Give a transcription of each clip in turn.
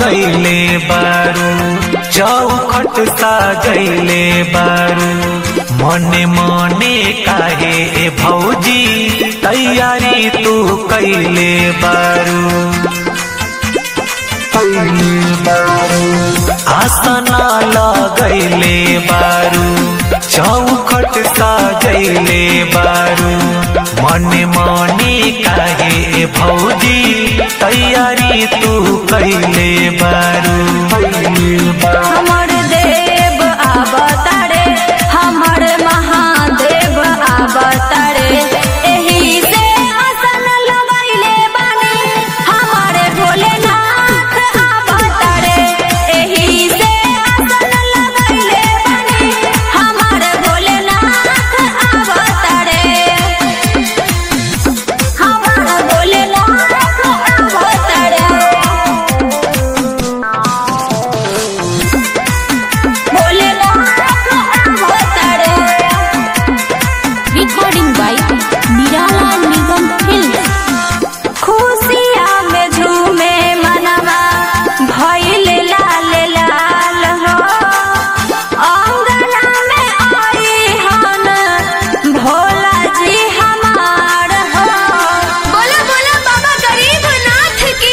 लगैले बारू चौखट साजैले बारू मने मने काहे ए भौजी तैयारी तू कैले बारू कैले बारू आसना लगैले बारू चौखट साजैले बारू मने मने काहे ए भौजी तैयारी तू कैले बारू कैले बारू हमर देव अवतारे हमर महादेव अवतारे एही से आसन लगैले बानी हमर भोलेनाथ अवतारे एही से आसन लगैले बानी हमर भोलेनाथ अवतारे हमर भोलेनाथ अवतारे रिकॉर्डिंग बाय निराला निगम फिल्म खुशिया में झूमे मनवा भइल लाल लाल हो अंगना में आई हन भोला जी हमार हो बोला बोला बाबा गरीबनाथ की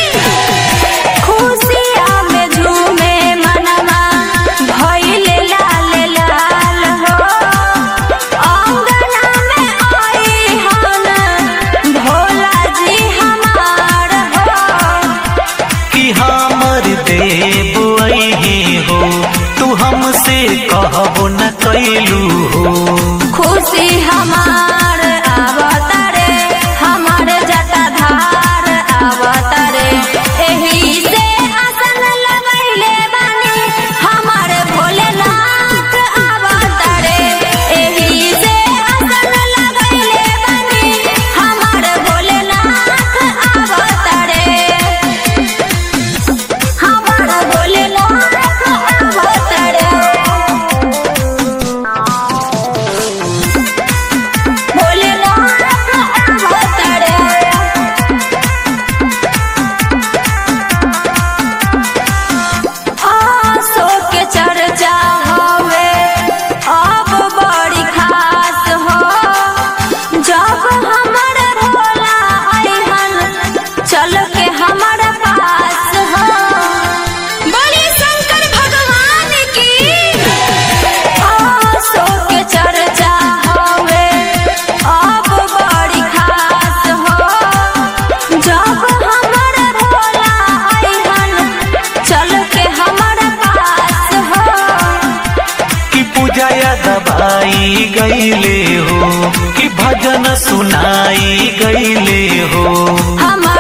खुशिया में झूमे मनवा भइल लाल लाल हो अंगना में आई हन भोला जी हमार हो कि हमर देव अहे हो तू हमसे कहबो न कैलू हो खुशी हमार अवतारे हमार जटाधार अवतारे एही से आसन लगैले बानी हमार भोलेनाथ अवतारे एही से आसन लगैले बानी हमार भोलेनाथ अवतारे हमार भोलेनाथ अवतारे भोलेनाथ अवतारे आसो के चर्चा हवे अब बड़ी खास हो जब हमर भोला अइहन चल के हमर पास हो बोली शंकर भगवान की आसो के चर्चा हवे अब बड़ी खास हो जब हमर भोला अइहन चल के हमर पास हो कि पूजाया दबाई गईले हो कि भजन सुनाई गईले हो हम